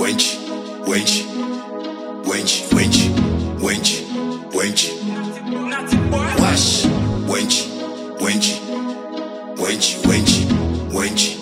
wench, wench, wench, wench, wench, wench. Wash, wench, wench, wench, wench, wench,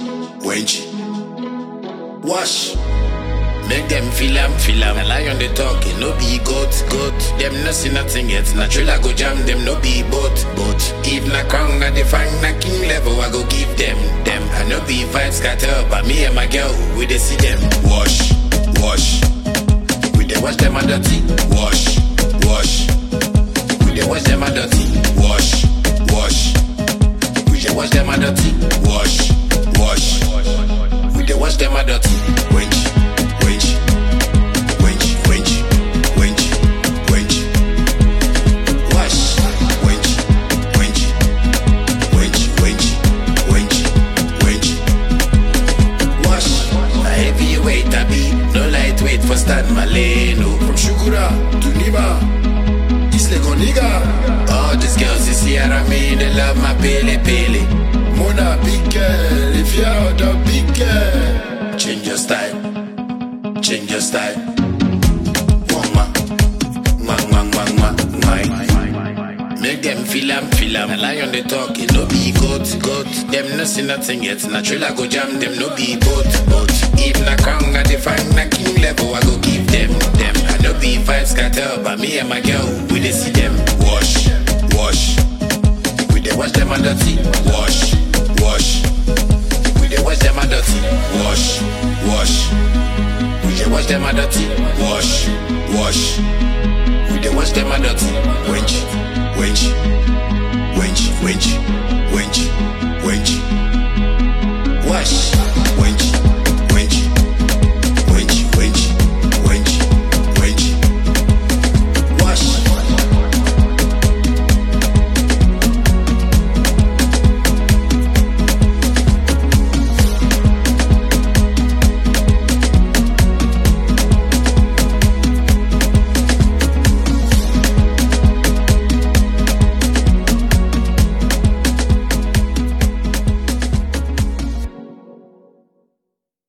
wench. Wash. Make them feel am, feel am. A lion they talking, no be goat, goat. Them no see nothing yet. Natural I go jam them, no be boat, boat. If na crown I define na king level, I go give them, them. I no be vibes scatter, but me and my girl, we dey see them. Wash, wash. We dey wash them a dirty. Wash, wash. We dey wash them a dirty. Wash, wash. We dey wash them a dirty. Wash, wash. We dey wash them a dirty. Wench, wench, wench, wench, wench, wench. Wash, wench, wench, wench, wench, wench, wench. Wash. A heavyweight I be, no lightweight for Stan Maleno. From Shukura to Nima, East Lake Oniga. All these girls you see around me, they love my pele pele. Mona big girl, if you're the big girl. Change your style, change your style. Mwah, mwah, mwah, mwah, mwah, mwah. Make them feel am, feel am. A lion they talk, it no be goat, goat. Them no see nothing yet. Natural I go jam them, no be boat, boat. If na crown I define na king level, I go give them, them. I no be vibes scatter, but me and my girl, we dey see them. Wash, wash. We dey wash them a dirty. Wash, wash. We dey wash them a dirty. Wash, wash. We dey wash them a dirty. Wash, wash. We dey wash them a dirty. Wench, wench, wench, wench,